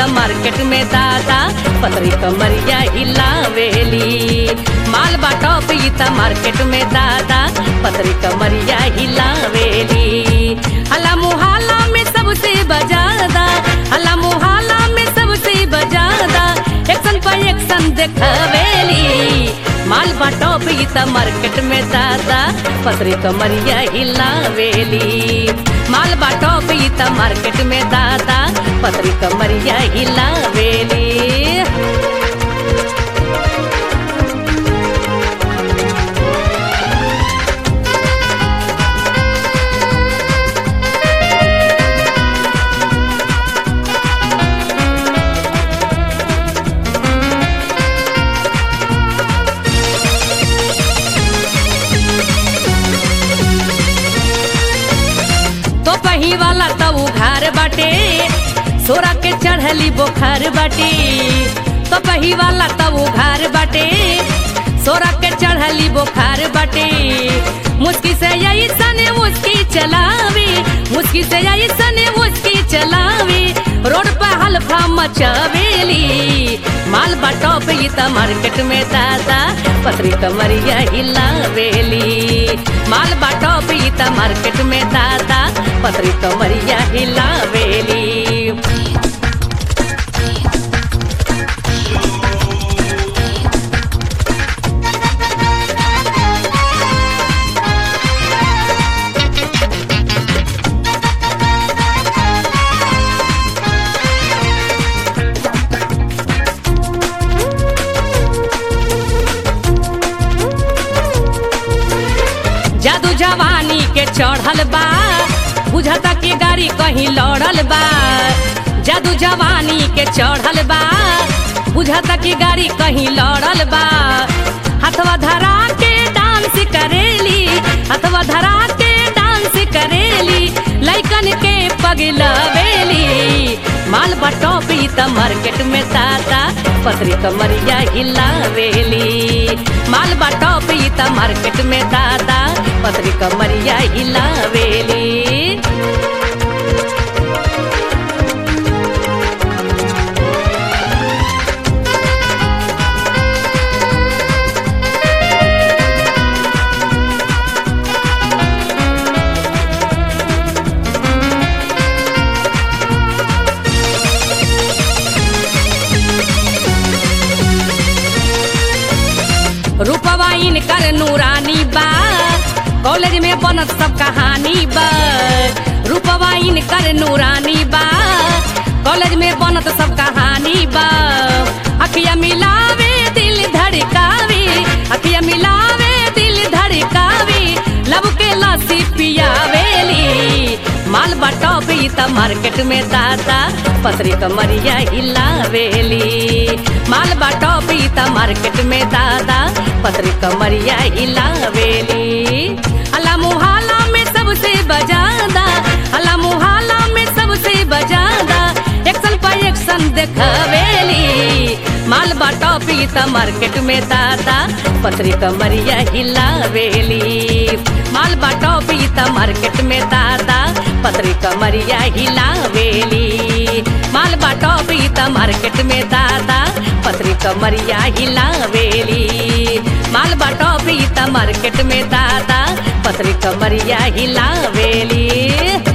market में दादा पतरी कमरिया हिलावेली माल बाटो ई त मार्केट में दादा पतरी कमरिया हिलावेली हला मुहाला में सबसे बजादा हला मुहाला में सबसे बजादा एक्शन पर एक्शन देखवेली माल बाटो ई त मार्केट में दादा पतरी कमरिया हिलावेली माल बाटो ई त मार्केट में दादा पतरी कमरिया हिलावेली तो पही वाला तो उघार बाटे सोरा के चढ़ली बोखार बाटे तो पही वाला तो उघार बाटे सोरा के चढ़ली बोखार बाटे मुस्की से यही सने मुस्की चलावी मुस्की से यही सने मुस्की चलावी रोड पर हल्फा मचावेली माल बाटो पे ई त मार्केट में दादा पतरी कमरिया हिलावेली माल बाटो पे ई त मार्केट में दादा पतरी कमरिया हिलावेली जादू जवानी के चढ़ल बा बुझता कि गाड़ी कहीं लड़ल बा जादू जवानी के चढ़ल बा बुझता कि गाड़ी कहीं लड़ल बा हथवा धरा के डांस करेली हथवा धरा के डांस करेली लइकन के पगलवेली माल बटोप ई त मार्केट में दादा पतरी कमरिया हिलावेली माल बटोप ई त मार्केट में दादा पतरी कमरिया हिलावेली रूपवा इनकर नूरानी बा कॉलेज में बनत सब कहानी बा रूपवा इनकर नूरानी बा कॉलेज में बनत सब कहानी बा अखिया मिलावे दिल धड़कावे अखिया मिलावे दिल धड़कावे लब के लस्सी पियावेली माल बटोप ई त मार्केट में दादा पतरी कमरिया हिलावेली माल बटोप ई त मार्केट में दादा पतरी कमरिया हिलावेली अला मुहाला में सबसे बजादा अला मुहाला में सबसे बजादा एक्शन पर एक्शन देखवेली माल बटोप ई त मार्केट में दादा पतरी कमरिया हिलावेली माल बटोप ई त मार्केट में दादा पतरी कमरिया हिलावेली माल बटोप ई त मार्केट में दादा पतरी कमरिया हिलावेली माल बटोप ई त मार्केट में दादा पतरी कमरिया हिलावेली